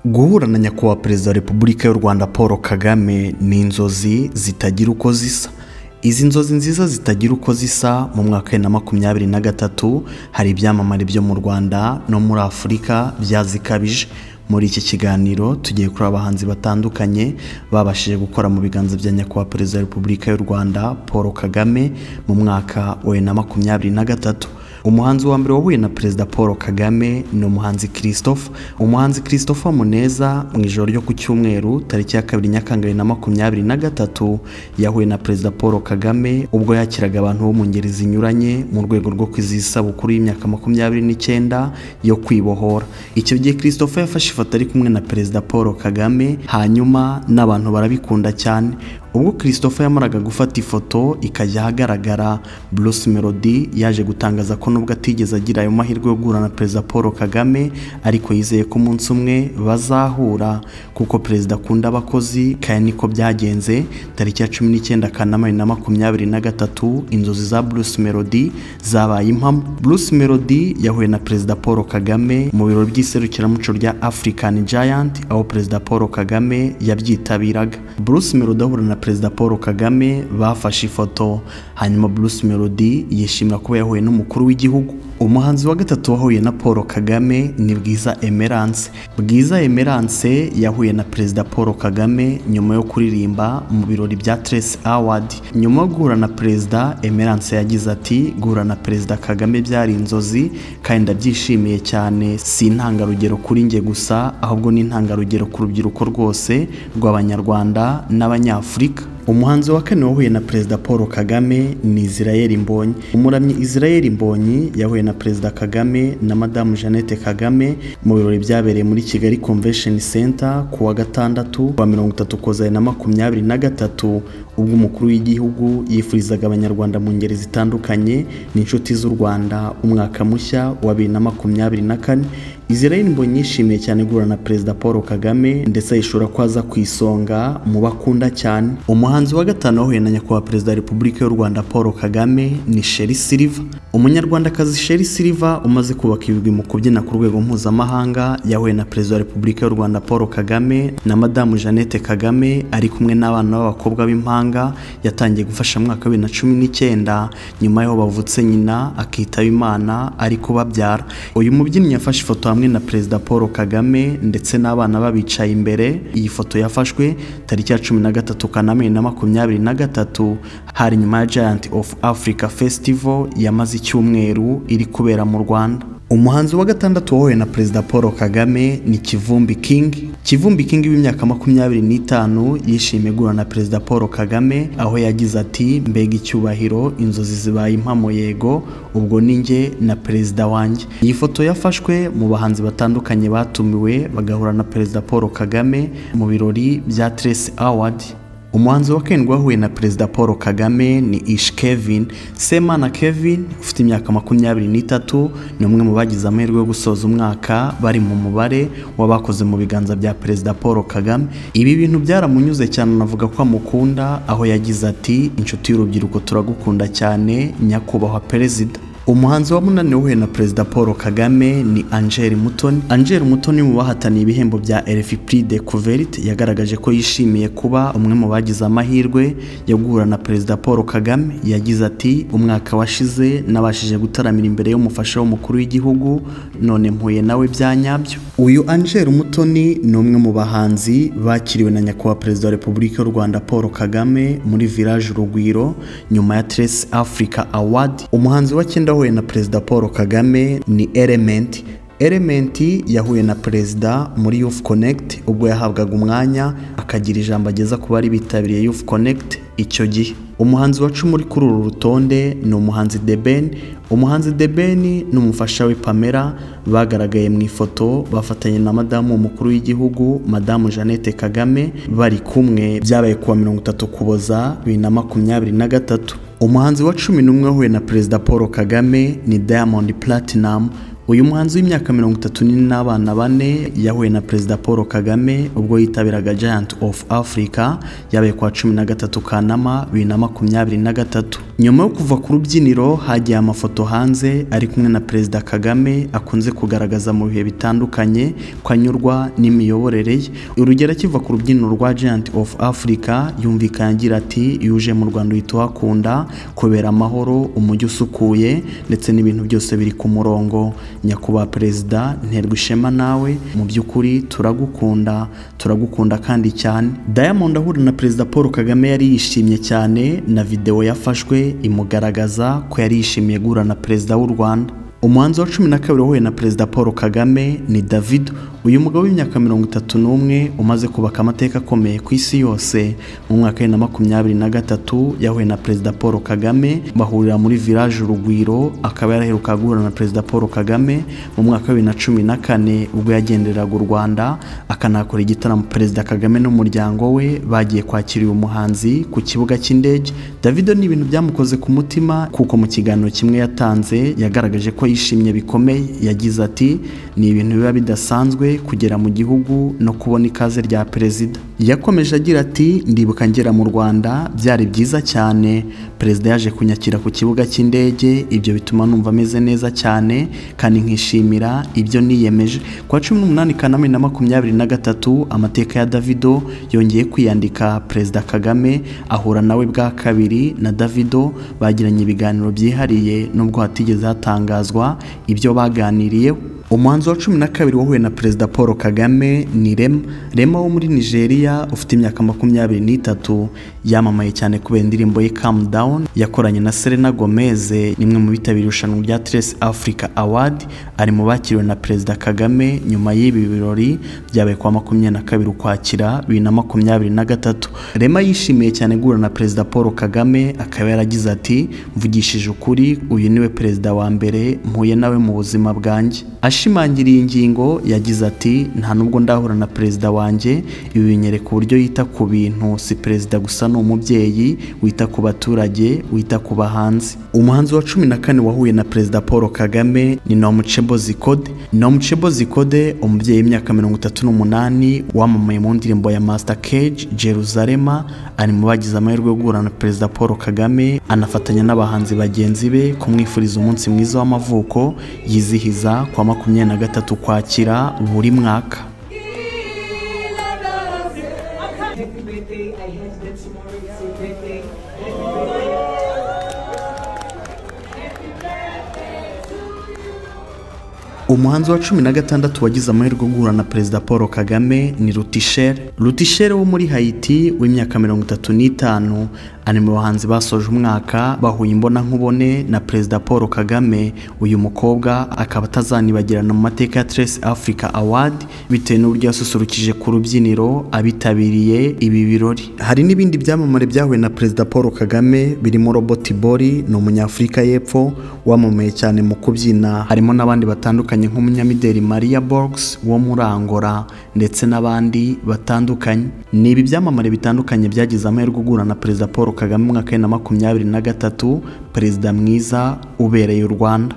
guhura na nyakubahwa perezida wa repubulika y'u rwanda paul kagame ni inzozi zitagira uko zisa izi nzozi nziza zitagira uko zisa mu mwaka wa bibiri na makumyabiri na gatatu hari ibyamamare byo mu rwanda no muri afurika byazikabije muri iki kiganiro tugiye kuri abahanzi batandukanye babashije gukora mu biganza bya nyakubahwa perezida wa repubulika y'u rwanda paul kagame mu mwaka wa bibiri na makumyabiri na gatatu umuhanzi wa mbere wahuye na perezida paul kagame ni umuhanzi christophe umuhanzi christophe muneza mu ijoro ryo ku cyumweru tariki ya kabiri nyakanga bibiri na makumyabiri na gatatu yahuye na perezida paul kagame ubwo yakiraga abantu bo mu ngeri zinyuranye mu rwego rwo kwizihiza isabukuru y'imyaka makumyabiri n'icyenda yo kwibohora icyo gihe christophe yafashe ifoto ari kumwe na perezida paul kagame hanyuma n'abantu barabikunda cyane ubwo christopher yamaraga gufata ifoto ikajya ahagaragara bruce melody yaje gutangaza ko nubwo atigeze agira ayo mahirwe yo guhura na perezida paul kagame ariko yizeye ko umunsi umwe bazahura kuko perezida akunda abakozi kandi niko byagenze tariki ya cumi n'icyenda kanama bibiri na makumyabiri na gatatu inzozi za bruce melody zabaye impamo bruce melody yahuye na perezida paul kagame mu biro by'iserukiramuco rya african giant aho perezida paul kagame yabyitabiraga bruce melody ahura na perezida paul kagame bafashe ifoto hanyuma bruce melody yishimira kuba yahuye n'umukuru w'igihugu umuhanzi wa gatatu wahuye na paul kagame ni bwiza emerance bwiza emerance yahuye na perezida paul kagame nyuma yo kuririmba mu birori bya Trace awadi nyuma yo guhura na perezida emerance yagize ati guhura na perezida kagame byari inzozi kandi ndabyishimiye cyane si intangarugero kuri njye gusa ahubwo ni intangarugero ku rubyiruko rwose rw'abanyarwanda n'abanyafurika umuhanzi wa kane wahuye na perezida paul kagame ni israel mbonyi umuramyi israel mbonyi yahuye na perezida kagame na madamu jeannette kagame mu birori byabereye muri kigali convention center ku wa gatandatu wa mirongo itatu koza na makumyabiri na gatatu ubwo umukuru w'igihugu yifurizaga abanyarwanda mu ngeri zitandukanye n'inshuti z'u rwanda umwaka mushya wa bibiri na makumyabiri na kane israel mbonyi yishimiye cyane guhura na perezida paul kagame ndetse ayishura ko aza ku isonga mu bakunda cyane umuhanzi wa gatanu wahuye na nyakubahwa perezida wa repubulika y'u rwanda paul kagame ni sheri siliva umunyarwandakazi sheri siliva umaze kubaka ibigwi mu kubyina ku rwego mpuzamahanga yahuye na perezida wa repubulika y'u rwanda paul kagame na madamu jeannette kagame ari kumwe n'abana b'abakobwa b'impanga yatangiye gufasha mu mwaka wa bibiri na cumi n'icyenda nyuma y'aho bavutse nyina akitaba imana ari kubabyara uyu mubyinnyi yafashe ifoto hamwe na perezida paul kagame ndetse n'abana babicaye imbere iyi foto yafashwe tariki ya cumi na gatatu kanama bibiri na makumyabiri na gatatu hari nyuma ya giant of africa festival yamaze icyumweru iri kubera mu rwanda umuhanzi wa gatandatu wahuye na perezida paul kagame ni kivumbi king kivumbi king w'imyaka makumyabiri n'itanu yishimiye guhura na perezida paul kagame aho yagize ati mbega icyubahiro inzozi zibaye impamo yego ubwo ni njye na perezida wanjye iyi foto yafashwe mu bahanzi batandukanye batumiwe bagahura na perezida paul kagame mu birori bya Trace award umuhanzi wa karindwi wahuye na perezida paul kagame ni ish kevin semana kevin ufite imyaka makumyabiri n'itatu ni umwe mu bagize amahirwe yo gusoza umwaka bari mu mubare w'abakoze mu biganza bya perezida paul kagame ibi bintu byaramunyuze cyane anavuga ko amukunda aho yagize ati inshuti y'urubyiruko turagukunda cyane nyakubahwa perezida umuhanzi wa munani wahuye na perezida paul kagame ni angel mutoni angel mutoni mu bahataniye ibihembo bya elfipri de couverite yagaragaje ko yishimiye kuba umwe mu bagize amahirwe yo guhura na perezida paul kagame yagize ati umwaka washize nabashije gutaramira imbere y'umufasha w'umukuru w'igihugu none mpuye nawe bya nyabyo uyu angel mutoni ni umwe mu bahanzi bakiriwe na nyakubahwa perezida wa repubulika y'u rwanda paul kagame muri village urugwiro nyuma ya trace africa award umuhanzi wa cyenda yahuye na perezida paul kagame ni elementi elementi yahuye na perezida muri youth connect ubwo yahabwaga umwanya akagira ijambo ageza ku bari bitabiriye youth connect icyo gihe umuhanzi wa cumi uri kuri uru rutonde ni umuhanzi debeni umuhanzi debeni n'umufasha we pamela bagaragaye mu ifoto bafatanye na madamu w'umukuru w'igihugu madamu jeannette kagame bari kumwe byabaye kuwa mirongo itatu kuboza bibiri na makumyabiri na gatatu umuhanzi wa cumi n'umwe wahuye na perezida paul kagame ni diamond platinum uyu muhanzi w'imyaka mirongo itatu n'ine n'abana bane yahuye na perezida paul kagame ubwo yitabiraga giant of africa yabaye kuwa cumi na gatatu kanama bibiri na makumyabiri na gatatu nyuma yo kuva ku rubyiniro hagiye amafoto hanze ari kumwe na perezida kagame akunze kugaragaza mu bihe bitandukanye ko anyurwa n'imiyoborere ye urugero akiva ku rubyiniro rwa giant of africa yumvikanye agira ati yuje mu rwanda uhita uhakunda kubera amahoro umujyi usukuye ndetse n'ibintu byose biri ku murongo nyakubahwa perezida nterwa ishema nawe mu by'ukuri turagukunda turagukunda kandi cyane diamond ahura na perezida paul kagame yari yishimye cyane na videwo yafashwe imugaragaza ko yari yishimiye guhura na perezida w'u rwanda umuhanzi wa cumi na kabiri wahuye na perezida paul kagame ni david uyu mugabo w'imyaka mirongo itatu n'umwe umaze kubaka amateka akomeye ku isi yose mu mwaka bibiri na makumyabiri na gatatu yahuye na perezida paul kagame bahurira muri village urugwiro akaba yaraheruka guhura na perezida paul kagame mu mwaka wa bibiri na cumi na kane ubwo yagenderaga u rwanda akanakora igitaramo perezida kagame n'umuryango we bagiye kwakira uyu muhanzi ku kibuga cy'indege davido ni ibintu byamukoze ku mutima kuko mu kiganiro kimwe yatanze yagaragaje ko yishimye bikomeye yagize ati ni ibintu biba bidasanzwe kugera mu gihugu no kubona ikaze rya perezida yakomeje agira ati ndibuka ngera mu rwanda byari byiza cyane perezida yaje kunyakira ku kibuga cy'indege ibyo bituma numva ameze neza cyane kandi nkishimira ibyo niyemeje ku wa cumi n'umunani kanama na makumyabiri na gatatu amateka ya davido yongeye kwiyandika perezida kagame ahura nawe bwa kabiri na davido bagiranye ibiganiro byihariye nubwo hatigeze hatangazwa ibyo baganiriyeho umuhanzi wa cumi na kabiri wahuye na perezida paul kagame ni rema rema wo muri nigeria ufite imyaka makumyabiri n'itatu yamamaye cyane kubera indirimbo ye kamu dawuni yakoranye na serena gomez nimwe mu bitabiriye irushanwa rya teresi afurika awadi ari mu bakiriwe na perezida kagame nyuma y'ibi birori byabaye kuwa makumyabiri na kabiri ukwakira bibiri na makumyabiri na gatatu rema yishimiye cyane guhura na perezida paul kagame akaba yaragize ati mvugishije ukuri uyu niwe perezida wa mbere mpuye nawe mu buzima bwanjye ashimangira iyi ngingo yagize ati nta nubwo ndahura na perezida wanjye ibi binyereka uburyo yita ku bintu si perezida gusa ni umubyeyi wita ku baturage wita ku bahanzi umuhanzi wa cumi na kane wahuye na perezida paul kagame ni nomucebo zikode nomucebo zikode umubyeyi w'imyaka mirongo itatu n'umunani wamamaye mu ndirimbo ya master cage jeruzalema ari mu bagize amahirwe yo guhura na perezida paul kagame anafatanya n'abahanzi bagenzi be kumwifuriza umunsi mwiza w'amavuko yizihiza kwa makumyabiri makumyabiri na gatatu kwakira buri mwaka umuhanzi wa cumi na gatandatu wagize amahirwe yo guhura na perezida paul kagame ni rutishere rutishere wo muri hayiti w'imyaka mirongo itatu n'itanu ari mu bahanzi basoje umwaka bahuye imbonankubone na perezida paul kagame uyu mukobwa akaba atazanibagirana mu mateka ya teresi afurika awadi bitewe n'uburyo yasusurukije ku rubyiniro abitabiriye ibi birori hari n'ibindi byamamare byahuye na perezida paul kagame birimo robert bori ni umunyafurika y'epfo wamamaye cyane mu kubyina harimo n'abandi batandukanye batandukanye nk'umunyamideli Maria Borgs wo muri Angola ndetse n'abandi batandukanye ni ibi byamamare bitandukanye byagize amahirwe guhura na perezida Paul Kagame mu mwaka wa makumyabiri na gatatu perezida mwiza ubereye u Rwanda